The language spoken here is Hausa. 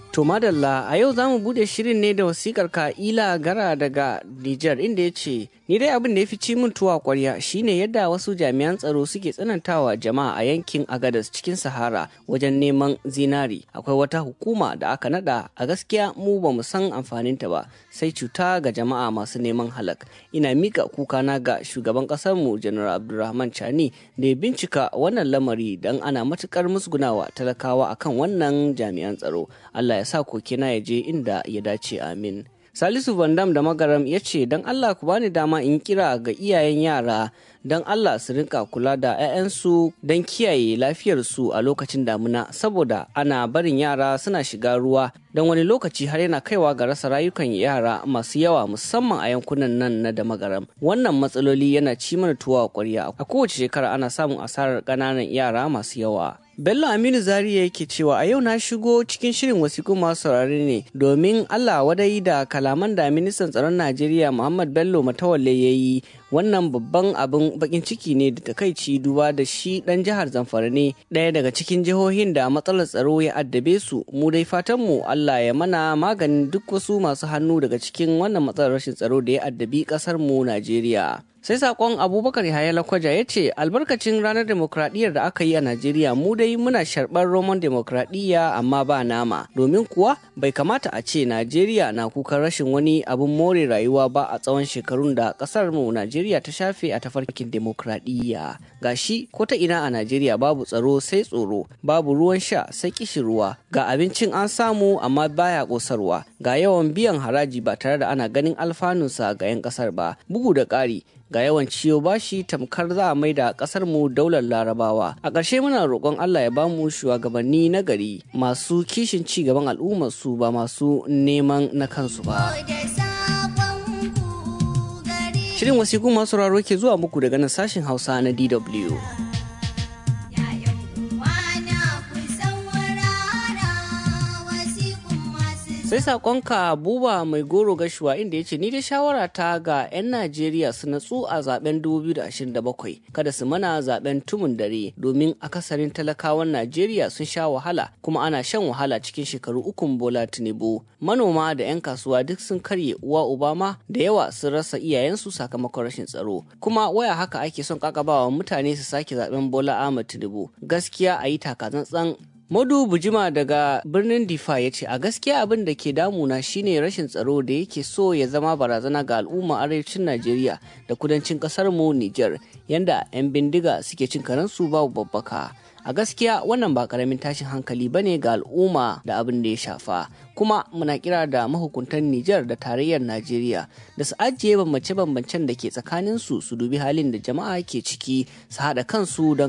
To madalla a yau za mu bude shirin ne da wasikar Ka'ila Gara daga Nijar inda ya ce, Ni dai abin da ya fi ci min tuwa kwarya shine yadda wasu jami'an tsaro suke tsanantawa jama'a a yankin Agadas cikin Sahara wajen neman zinari. Akwai wata hukuma da aka nada a gaskiya mu ba mu san amfaninta ba sai cuta ga jama'a masu neman halak. Ina mika kukana ga shugaban mu Janar Abdulrahman Chani da ya bincika wannan lamari don ana matukar musgunawa talakawa akan wannan jami'an tsaro. Allah ya sa kokena ya je inda ya dace amin. Salisu Vandam da Magaram ya ce don Allah ku bani dama in kira ga iyayen yara don Allah su rinka kula da 'ya'yansu don kiyaye lafiyarsu a lokacin damuna saboda ana barin yara suna shiga ruwa don wani lokaci har yana kaiwa ga rasa rayukan yara masu yawa musamman a yankunan nan na da magaram wannan matsaloli yana ci mana tuwa kwarya a kowace shekara ana samun asarar ƙananan yara masu yawa Bello Aminu Zariya yake cewa a yau na shigo cikin shirin wasiku masu saurare ne domin Allah wadai da kalaman da ministan tsaron Najeriya Muhammad Bello Matawalle ya yi wannan babban abin bakin ciki ne da takaici duba da shi dan jihar Zamfara ne ɗaya daga cikin jihohin da matsalar tsaro ya addabe su mu dai fatan mu Allah ya mana maganin duk wasu masu hannu daga cikin wannan matsalar rashin tsaro da ya addabi ƙasar mu Najeriya. sai sakon abubakar yahaya lakwaja ya ce albarkacin ranar demokradiyyar da aka yi a najeriya mu dai muna sharɓar roman demokradiyya amma ba nama domin kuwa bai kamata a ce najeriya na kukan rashin wani abin more rayuwa ba a tsawon shekarun da ƙasar mu najeriya ta shafe a tafarkin demokradiyya gashi ko ta ina a najeriya babu tsaro sai tsoro babu ruwan sha sai kishin ruwa ga abincin an samu amma baya ƙosarwa ga yawan biyan haraji ba tare da ana ganin alfanunsa ga 'yan ƙasar ba bugu da ƙari ga yawan ciyo bashi tamkar za a maida kasar mu daular larabawa a ƙarshe muna roƙon Allah ya bamu shugabanni na gari masu kishin ci gaban al'ummar su ba masu neman na kansu ba shirin wasiku masu raro ke zuwa muku daga nan sashen hausa na DW sai sakonka buba mai goro gashuwa inda ya ce ni da shawara ta ga 'yan najeriya su natsu a zaben 2027 kada su mana zaben tumun dare domin akasarin talakawan najeriya sun sha wahala kuma ana shan wahala cikin shekaru ukun bola tinubu manoma da 'yan kasuwa duk sun karye uwa obama da yawa sun rasa iyayensu sakamakon rashin tsaro kuma waya haka ake son kakabawa mutane su sake zaben bola ahmad tinubu gaskiya a yi takatsantsan Madu Bujima daga birnin Difa ya ce a gaskiya abin da ke damuna shine rashin tsaro da yake so ya zama barazana ga al'umma arewacin Najeriya da kudancin kasar mu Nijar yanda 'yan bindiga suke cin karensu babu babbaka. A gaskiya wannan ba karamin tashin hankali bane ga al'umma da abin da ya shafa. Kuma muna kira da mahukuntan Nijar da tarayyar Najeriya da su ajiye bambance-bambancen da ke tsakaninsu su dubi halin da jama'a ke ciki su haɗa kansu don